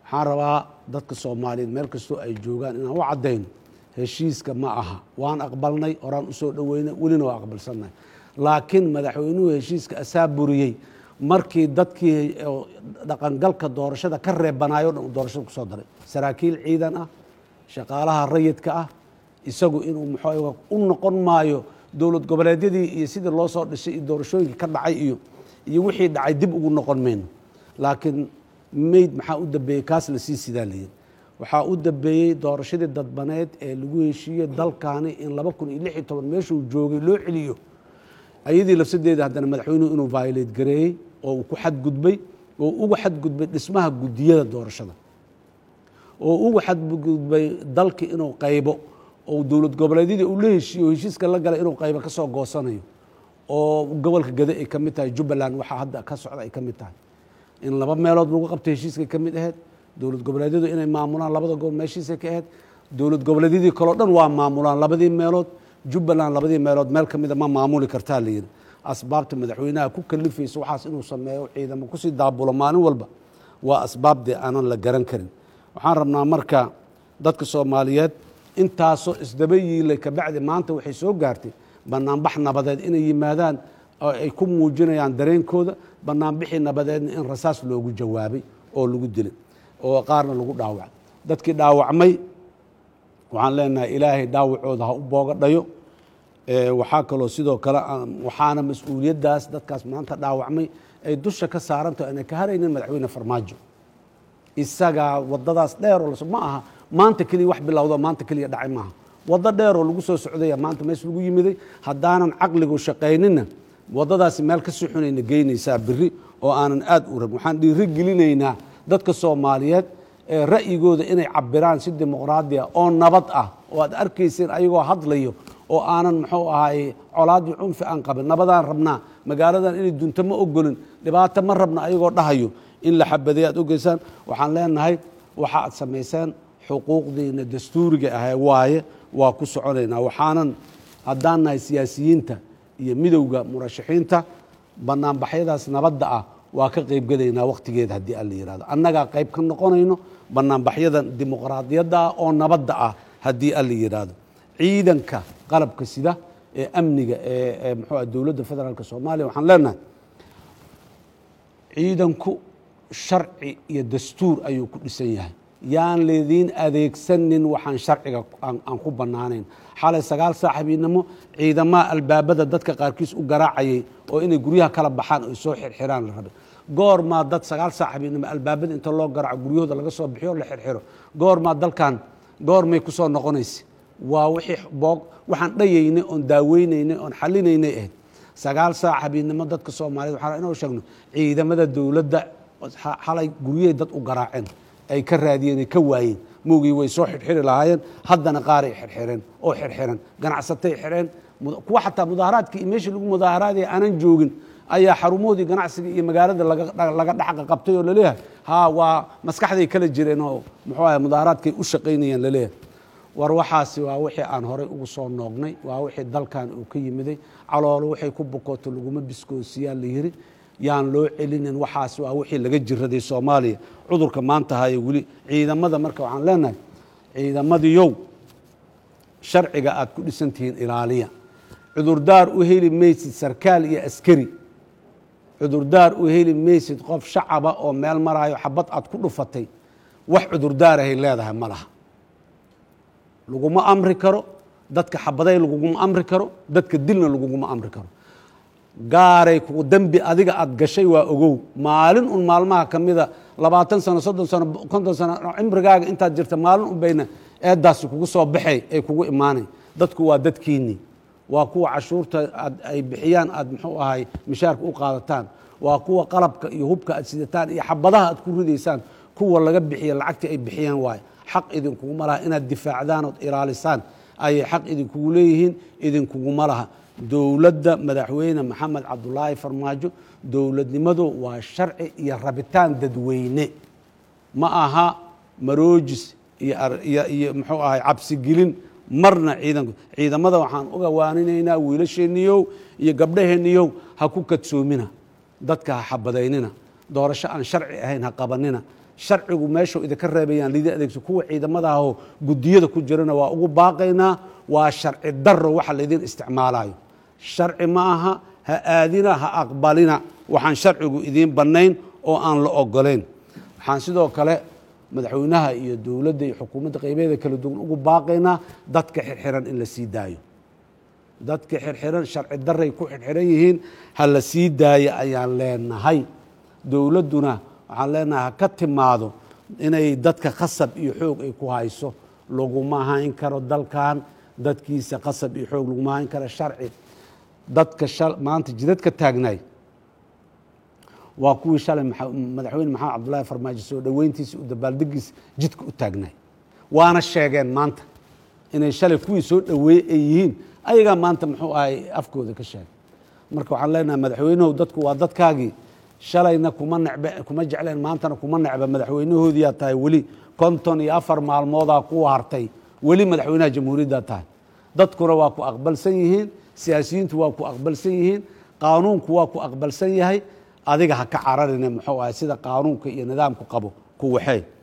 waxaan rabaa dadka soomaaliyeed meel kastoo ay joogaan inaan u caddayno heshiiska ma aha waan aqbalnay horaan usoo dhoweynay welina waa aqbalsannahay laakiin madaxweynuhu heshiiska asaa buriyey markii dadkii dhaqangalka doorashada ka reebanayo dhan uu doorashada kusoo daray saraakiil ciidan ah shaqaalaha rayidka ah isagu inuu muxuu u noqon maayo dowlad goboleedyadii iyo sidii loo soo dhisay iyo doorashooyinkii ka dhacay iyo iyo wixii dhacay dib ugu noqon mayno laakiin mayd maxaa u dambeeyey kaas la sii sidaa layidhi waxaa u dambeeyey doorashadii dadbaneed ee lagu heshiiyey dalkaani in laba kun iyo lix iyo toban meeshuu joogay loo celiyo ayadii lafsadeeda haddana madaxweynuhu inuu violate gareeyey oo uu ku xadgudbay oo uga xadgudbay dhismaha guddiyada doorashada oo uga xadgudbay dalki inuu qaybo oo dowlad goboleedyadii uu la heshiiyo oo heshiiska la galay inuu qaybo ka soo goosanayo oo gobolka gade ay ka mid tahay jubbaland waxaa hadda ka socda ay ka mid tahay in laba meelood lagu qabtay heshiiskay ka mid ahayd dowlad goboleedyadu inay maamulaan labada gobol meeshiisay ka ahayd dowlad goboleedyadii kaleo dhan waa maamulaan labadii meelood jubbaland labadii meelood meel ka mida ma maamuli kartaa la yidhi asbaabta madaxweynaha ku kalifaysa waxaas inuu sameeyo ciidamo kusii daabulo maalin walba waa asbaabdee aanan la garan karin waxaan rabnaa marka dadka soomaaliyeed intaasoo isdaba yiilay kabacdi maanta waxay soo gaartay banaanbax nabadeed inay yimaadaan oo ay ku muujinayaan dareenkooda banaanbixii nabadeedna in rasaas loogu jawaabay oo lagu dilay oo qaarna lagu dhaawacay dadkii dhaawacmay waxaan leenahay ilaahay dhaawacooda ha u booga dhayo waxaa kaloo sidoo kale waxaana mas-uuliyaddaas dadkaas maanta dhaawacmay ay dusha ka saarantaho aanay ka haraynin madaxweyne farmaajo isagaa wadadaas dheeroo ma aha maanta keliya wax bilowdo maanta keliya dhacay maaha waddo dheeroo lagu soo socdaya maanta mees lagu yimiday haddaanan caqligu shaqaynina waddadaasi meel ka sii xunayna geynaysaa biri oo aanan aad u rabin waxaan dhiiri gelinaynaa dadka soomaaliyeed ee ra'yigooda inay cabiraan si dimuqraadi ah oo nabad ah oo aad arkayseen ayagoo hadlayo oo aanan muxuu ahaay colaadii cunfi aan qabin nabadaan rabnaa magaaladan inay dunto ma ogolin dhibaato ma rabna ayagoo dhahayo in la xabaday aad ogeysaan waxaan leenahay waxa aad samayseen xuquuqdiina dastuuriga ahay waaye waa ku soconaynaa waxaanan haddaan nahay siyaasiyiinta iyo midowda murashaxiinta banaanbaxyadaas nabadda ah waa ka qaybgelaynaa wakhtigeeda haddii aan la yihahdo annagaa qayb ka noqonayno banaanbaxyadan dimuqraadiyadda ah oo nabadda ah haddii aan la yidhaahdo ciidanka qalabka sida ee amniga ee muxuu ah dowladda federaalk soomaaliya waxaan leenahay ciidanku sharci iyo dastuur ayuu ku dhisan yahay yaan laydiin adeegsanin waxaan sharciga aan ku bannaanayn xalay sagaal saaxibiinimo ciidamaha albaabada dadka qaarkiis u garaacayay oo inay guryaha kala baxaan oy soo xirxiraan la rabay goormaa dad sagaal saaxibiinimo albaabada inta loo garaaco guryahooda laga soo bixiyo la xirxiro goormaa dalkan goormay ku soo noqonaysa waa wixii boog waxaan dhayaynay oon daaweynaynay oon xalinaynay ahayd sagaal saaxibiinimo dadka soomaaliyeed waxaan inoo sheegno ciidamada dowladda xalay guryahay dad u garaaceen ay ka raadiyeen ay ka waayeen mowgii way soo xirxiri lahaayeen haddana qaaray xirxireen oo xirxiran ganacsatay xireen kuwa xataa mudaaharaadkii iyo meeshii lagu mudaaharaadaya aanan joogin ayaa xarumahoodii ganacsiga iyo magaalada laga dhaxqa qabtay oo laleeyahay ha waa maskaxday kala jireen oo muxuu ahay mudaaharaadkay u shaqaynayeen laleeyahay war waxaasi waa wixii aan horay ugu soo noognay waa wixii dalkan uu ka yimiday caloolo waxay ku bukooto laguma biskoosiyaa la yiri yaan loo celinin waxaas waa wixii laga jiraday soomaaliya cudurka maanta haye weli ciidamada marka waxaan leenahay ciidamadiyow sharciga aad ku dhisan tihiin ilaaliya cudurdaar u heli maysid sarkaal iyo askari cudurdaar u heli maysid qof shacaba oo meel maraayo xabad aad ku dhufatay wax cudurdaarahay leedahay ma laha laguma amri karo dadka xabaday laguguma amri karo dadka dilna laguguma amri karo gaaray kugu dembi adiga aad gashay waa ogow maalin un maalmaha ka mida labaatan sano soddon sano konton sano cimrigaaga intaad jirta maalin un bayna eeddaasi kugu soo baxay ay kugu imaanay dadku waa dadkiinnii waa kuwa cashuurta aad ay bixiyaan aad muxuu ahay mishaarka u qaadataan waa kuwa qalabka iyo hubka aad sidataan iyo xabadaha aad ku ridaysaan kuwa laga bixiya lacagtii ay bixiyaan waaye xaq idinkuguma laha inaad difaacdaan ood ilaalisaan ayay xaq idinkugu leeyihiin idinkuguma laha dowladda madaxweyne maxamed cabdulaahi farmaajo dowladnimadu waa sharci iyo rabitaan dadweyne ma aha maroojis iyo muxuu ahay cabsigelin marna ciidanku ciidamada waxaan uga waaninaynaa wiilasheeniyow iyo gabdhaheenniyow ha ku kadsoomina dadka ha xabadaynina doorasho aan sharci ahayn ha qabanina sharcigu meeshuu idinka reebayaan lidii adeegso kuwa ciidamada ahoo guddiyada ku jirana waa ugu baaqaynaa waa sharci darro waxa laydin isticmaalayo sharci ma aha ha aadina ha aqbalina waxaan sharcigu idiin bannayn oo aan la ogolayn waxaan sidoo kale madaxweynaha iyo dowladda iyo xukuumadda qaybeeda kala duwan ugu baaqaynaa dadka xirxiran in la sii daayo dadka xirxiran sharci daray ku xirxiran yihiin ha la sii daayo ayaan leenahay dowladduna waxaan leenahay ha ka timaado inay dadka khasab iyo xoog ay ku hayso laguma hayn karo dalkan dadkiisa khasab iyo xoog laguma hayn karo sharci dadka maanta jidadka taagnaay waa kuwii shalay madaxweyne maxamed cabdullaahi farmaajo soo dhoweyntiisa u dabaaldegiisa jidka u taagnaay waana sheegeen maanta inay shalay kuwii soo dhoweeyey ay yihiin ayagaa maanta muxuu ahay afkooda ka sheegay marka waxaan leenahay madaxweynuhu dadku waa dadkaagii shalayna kuma necbe kuma jecleen maantana kuma necba madaxweynahoodiyaa tahay weli konton iyo afar maalmoodaa ku hartay weli madaxweynaha jamhuuriyaddaa tahay dadkuna waa ku aqbalsan yihiin siyaasiyiintu waa ku aqbalsan yihiin qaanuunku waa ku aqbalsan yahay adiga ha ka cararine muxuu ahay sida qaanuunka iyo nidaamku qabo ku waxee